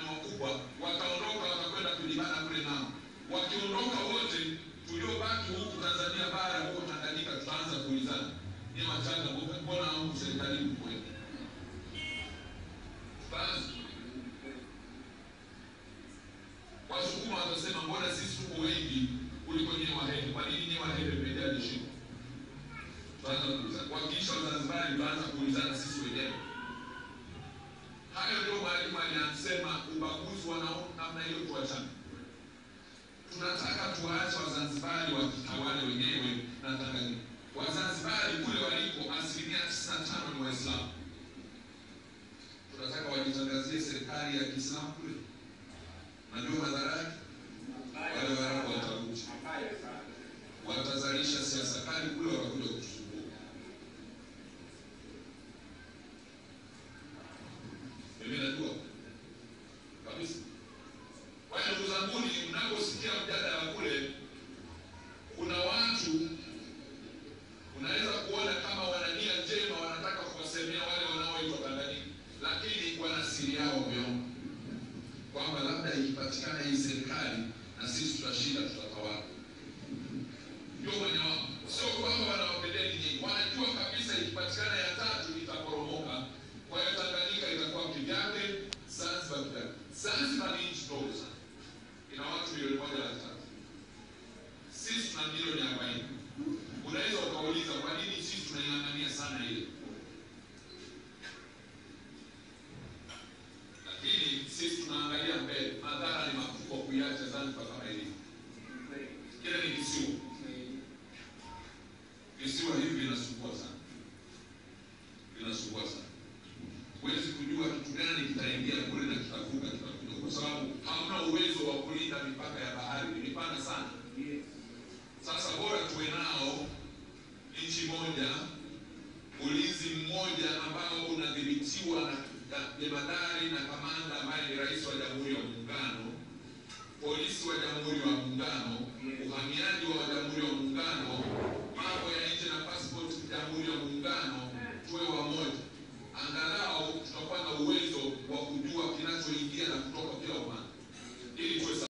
ni wakubwa, wataondoka watakwenda kujibana kule nao. Wakiondoka wote, tuliobaki huku Tanzania bara, huko Tanganyika, tutaanza kuulizana ni Machanga, mbona huku serikalini mkweli? Tutaanza Wasukuma watasema mbona sisi tuko wengi kuliko nyewe Wahehe? Kwa nini nyewe Wahehe mmejaa jeshini? Tutaanza kuulizana. Wakiisha Wazanzibari, tutaanza kuulizana sisi wenyewe. Hayo ndio mwalimu aliyasema, ubaguzi wa namna hiyo tuachane. Tunataka tuwaache Wazanzibari wakitawale wenyewe na Tanganyika. Wazanzibari kule waliko asilimia tisini na tano ni Waislamu. Tunataka wajitangazie serikali ya Kiislamu kule. Najua madhara yake, wale Waarabu watakuja, watazalisha siasa kali kule, watakuja kutusumbua. Mimi najua kabisa. Kwa hiyo ndugu zanguni, mnaposikia mjadala kule, kuna watu unaweza kuona kama wana nia njema, wanataka kuwasemea wale wanaoitwa Tanganyika, lakini wana siri yao wameomba kwamba labda ikipatikana hii serikali na sisi tutashinda, tutatawala. Ndio mwenye wao, sio kwamba wanawapendea nyinyi, wanajua kabisa ikipatikana ya tatu itaporomoka. Kwa hiyo Tanganyika itakuwa kivyake, Zanzibar kivyake. Zanzibar ni nchi ndogo sana, ina watu milioni moja laki tatu, sisi tuna milioni arobaini. Unaweza ukauliza kwa nini sisi tunaing'ang'ania sana ile lakini sisi tunaangalia mbele. Madhara ni makubwa kuiacha Zanzibar kama ilivyo. Kile ni kisiwa, visiwa hivi vinasumbua sana, vinasumbua sana. Huwezi kujua kitu gani kitaingia kule na kitavuka, kitakuja, kwa sababu hamna uwezo wa kulinda mipaka ya bahari, ni mipana sana. Sasa bora tuwe nao nchi moja, ulinzi mmoja ambao unadhibitiwa na jemadari na kamanda ambaye ni rais wa Jamhuri ya Muungano, polisi wa Jamhuri ya Muungano,